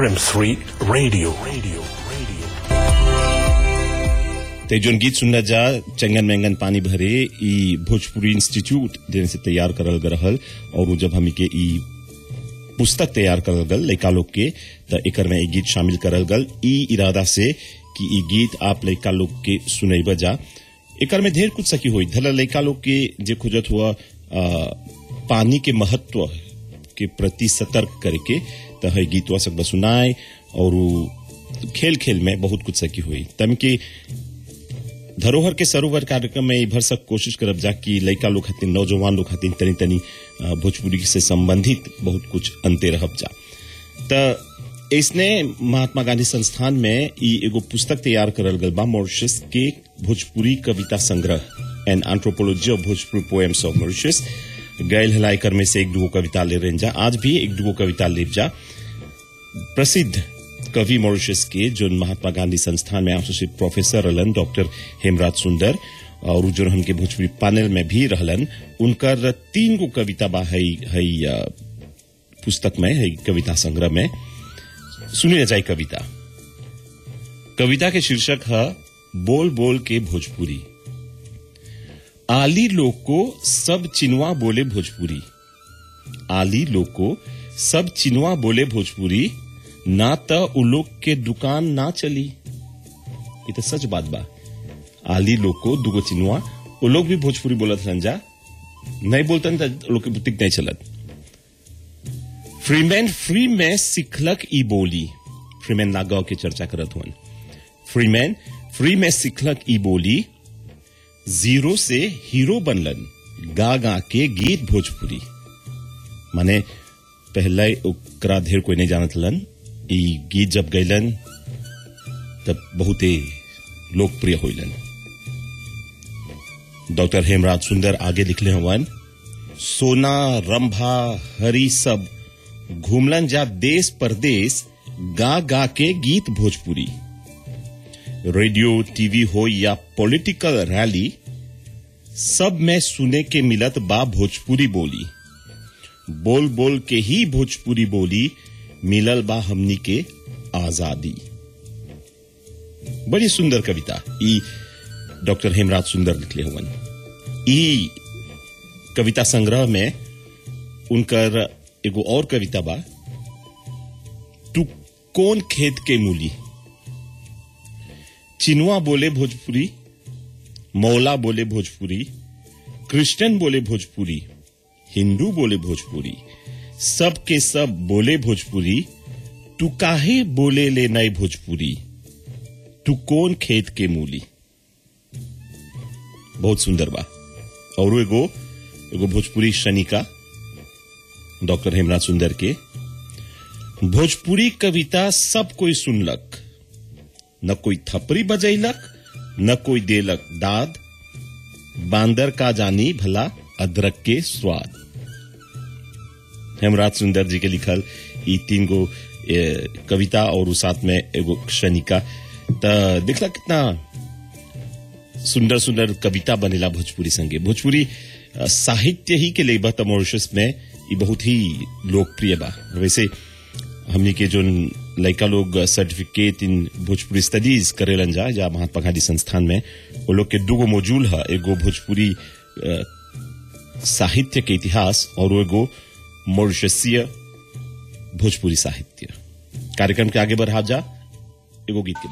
RM3 Radio. Radio. Radio. ते जोन गीत सुनना जा चंगन मैंगन पानी भरे ई भोजपुरी इंस्टीट्यूट जेने से तैयार करल गए रहल और उ जब हमी के ई पुस्तक तैयार करल गल लड़का लोग के त एकर में ई गीत शामिल करल गल ई इरादा से कि ई गीत आप लड़का लोग के सुनैब जा एकर में ढेर कुछ सकी हुई धला लड़का लोग के जे खोजत हुआ आ, पानी के महत्व के प्रति सतर्क करके त है गीतवा सब सुनाए और उ खेल खेल में बहुत कुछ सकी हुई तम के धरोहर के सरोवर कार्यक्रम में ई भर सक कोशिश करब जा कि लड़का लोग खातिर नौजवान लोग खातिर तनी तनी अ, भोजपुरी से संबंधित बहुत कुछ अंते रहब जा त इसने महात्मा गांधी संस्थान में ई एगो पुस्तक तैयार करल गल बा मॉरिशस के भोजपुरी कविता संग्रह an anthropology of Bhojpuri poems of Mauritius गैल हलाई कर में से एक दुगो कविता ले रहे जा आज भी एक दुगो कविता ले जा प्रसिद्ध कवि मॉरिशस के जो महात्मा गांधी संस्थान में एसोसिएट प्रोफेसर रहलन डॉक्टर हेमराज सुंदर और जो हमके भोजपुरी पैनल में भी रहलन उनकर तीन गो कविता बा है, है अ, पुस्तक में है कविता संग्रह में सुनी जाए कविता कविता के शीर्षक है बोल बोल के भोजपुरी आली लोग को सब चिनवा बोले भोजपुरी आली लोग को सब चिनवा बोले भोजपुरी ना त उ लोग के दुकान ना चली ये तो सच बात बा आली लोग को दुगो चिनवा वो लोग भी भोजपुरी बोलत रहन जा नहीं बोलतन त लोग के बुतिक नहीं चलत फ्रीमैन फ्री में सिखलक ई बोली फ्रीमैन नागाव के चर्चा करत हुन फ्रीमैन फ्री में सिखलक ई बोली जीरो से हीरो बनलन गा गा के गीत भोजपुरी माने पहले ओकरा ढेर कोई नहीं जानत हलन ई गीत जब गैलन तब बहुते लोकप्रिय होइलन डॉक्टर हेमराज सुंदर आगे लिखले हवन सोना रंभा हरी सब घूमलन जा देश परदेश गा गा के गीत भोजपुरी रेडियो टीवी हो या पॉलिटिकल रैली सब में सुने के मिलत बा भोजपुरी बोली बोल बोल के ही भोजपुरी बोली मिलल बा हमनी के आजादी बड़ी सुंदर कविता ई डॉक्टर हेमराज सुंदर लिखले हुवन ई कविता संग्रह में उनकर एगो और कविता बा तू कौन खेत के मूली चिनुआ बोले भोजपुरी मौला बोले भोजपुरी क्रिश्चियन बोले भोजपुरी हिंदू बोले भोजपुरी सब के सब बोले भोजपुरी तू काहे बोले ले नए भोजपुरी तू कौन खेत के मूली बहुत सुंदर बा और एगो एगो भोजपुरी शनिका डॉक्टर हेमराज सुंदर के भोजपुरी कविता सब कोई सुनलक न कोई थपरी बजैलक न कोई देलक दाद बांदर का जानी भला अदरक के स्वाद हेमराज सुंदर जी के लिखल ई तीन गो ए, कविता और उ साथ में एगो शनिका त देखला कितना सुंदर सुंदर कविता बनेला भोजपुरी संगे भोजपुरी अ, साहित्य ही के लिए त मॉरिशस में ये बहुत ही लोकप्रिय बा वैसे हमनी के जो लड़का लोग सर्टिफिकेट इन भोजपुरी स्टडीज करेलन जा या महात्मा गांधी संस्थान में वो लोग के दूगो मॉड्यूल है एगो भोजपुरी अ, साहित्य के इतिहास और वो एगो मॉरिशसीय भोजपुरी साहित्य कार्यक्रम के आगे बढ़ा जा एगो गीत के बाद